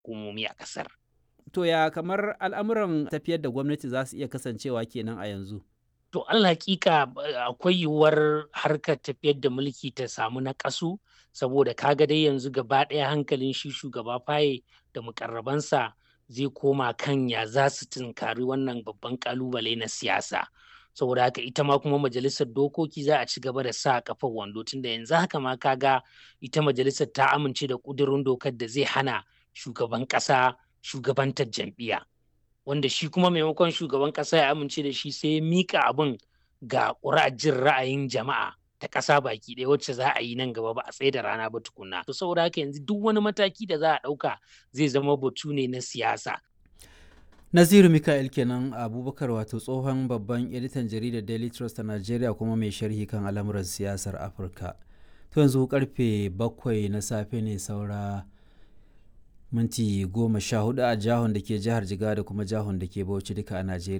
hukumomi a ƙasar. To ya kamar al'amuran tafiyar da gwamnati za su iya kasancewa kenan a yanzu? To Allah hakika akwai yiwuwar harkar tafiyar da mulki ta samu naƙasu saboda kaga dai yanzu gaba ɗaya hankalin shi shugaba faye da mukarrabansa zai koma kan ya za su tunkari wannan babban ƙalubale na siyasa. Saboda haka ita ma kuma majalisar dokoki za a ci gaba da sa kafar wando tunda yanzu haka ma kaga ita majalisar ta amince da ƙudurin dokar da zai hana shugaban ƙasa shugabantar jam'iyya. wanda shi kuma maimakon shugaban ƙasa ya amince da shi sai ya mika abin ga ƙuri'ar jin ra'ayin jama'a ta ƙasa baki ɗaya wacce za a yi nan gaba ba a tsaye da rana ba tukunna. To saboda haka yanzu duk wani mataki da za a ɗauka zai zama batu ne na siyasa. Naziru Mika'il kenan Abubakar wato tsohon babban editan jaridar Daily Trust a Najeriya kuma mai sharhi kan al'amuran siyasar Afirka. To yanzu karfe bakwai na safe ne saura minti goma sha hudu a jihar da ke jihar Jigawa da kuma jihar da ke Bauchi duka a Najeriya.